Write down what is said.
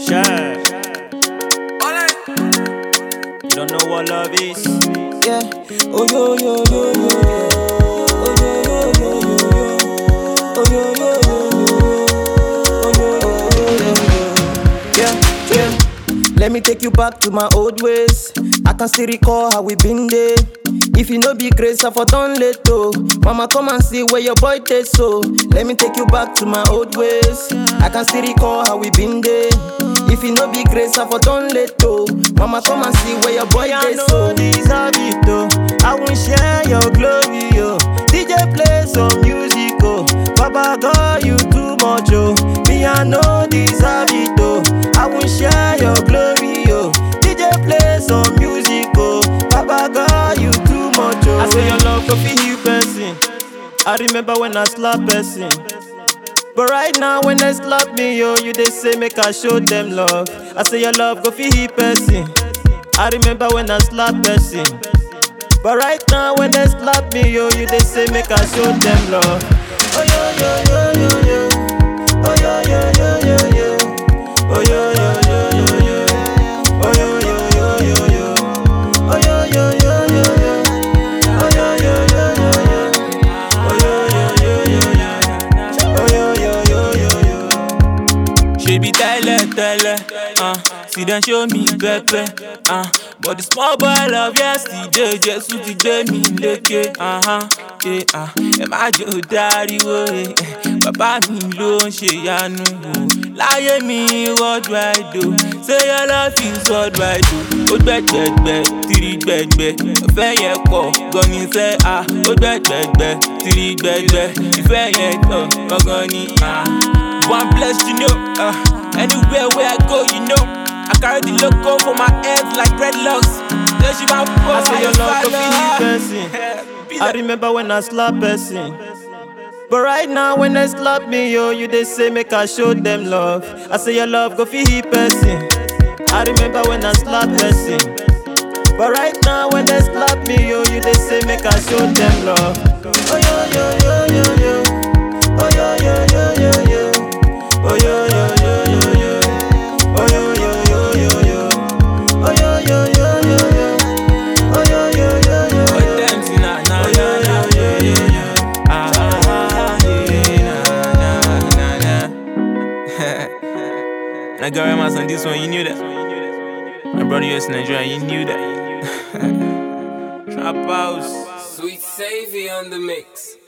Share. You don't know what love is. Yeah. Oh yo yo yo yo yo. Oh yo yo yo yo yo. Oh yo yo yo yo yo. Oh yo yo yo yo yo. Yeah yeah. Let me take you back to my old ways. I can still recall how we been there. If you no be grace, I for done late oh. Mama come and see where your boy take so. Let me take you back to my old ways. I can still recall how we been there. If you no be grace, I for done late oh. Mama come and see where your boy I take know so. deserve it oh. I won't share your glory oh. DJ play some music oh. Baba God you too much oh. Me I know deserve it oh. I won't share your glory oh. DJ play some music oh. Baba God you too much oh. I say your love go fit heal person. I remember when I slap person. But right now when they slap me, yo, you they say make I show them love. I say your love go fi hit person. I remember when I slap person. But right now when they slap me, yo, you they say make I show them love. Oh yo yo yo yo yo. Oh yo yo yo yo yo. Oh yo yo yo yo yo. Oh yo yo yo yo yo. Oh yo yo yo yo yo. Oh yo yo yo yo yo. Oh yo yo yo yo yo. Oh yo yo yo yo yo. Ṣebí tẹ́lẹ̀ tẹ́lẹ̀, uh, see dem show me pẹ́pẹ́. Uh, but the small boy love yesterday, Jésù ti gbé mi lékè. Uh-huh, eh, uh, ẹ má jò dáríwó, eh, eh, bàbá mi ló ń ṣe ìyanu. o. Láyé mi worldwide o, say your love is worldwide o. Ó gbẹ̀gbẹ̀gbẹ̀, tìrì gbẹ̀gbẹ̀, ìfẹ́ yẹn pọ̀ gan ni sẹ́ a. Ó gbẹ̀gbẹ̀gbẹ̀, tìrì gbẹ̀gbẹ̀, ìfẹ́ yẹn pọ̀ gangan ni a. One bless you know, uh, anywhere where I go, you know. I carry the logo for my head like dreadlocks. Then she my phone, I say your love go be person. I remember when I slap person. But right now when they slap me, yo, you they say make I show them love. I say your love go fi hit person. I remember when I slap person. But right now when they slap me, yo, you they say make I show them love. Oh yo yo yo yo yo. Oh yo yo yo yo yo. Oh yo yo yo yo yo. Oh yo yo yo yo yo. Oh yo yo yo yo yo. Oh yo yo yo yo yo. Oh yo yo yo yo yo. Ah ah yeah na na na na. I got Ramos on this one, you knew that. My brother US Nigeria, you knew that. Trap house. Sweet Savy on the mix.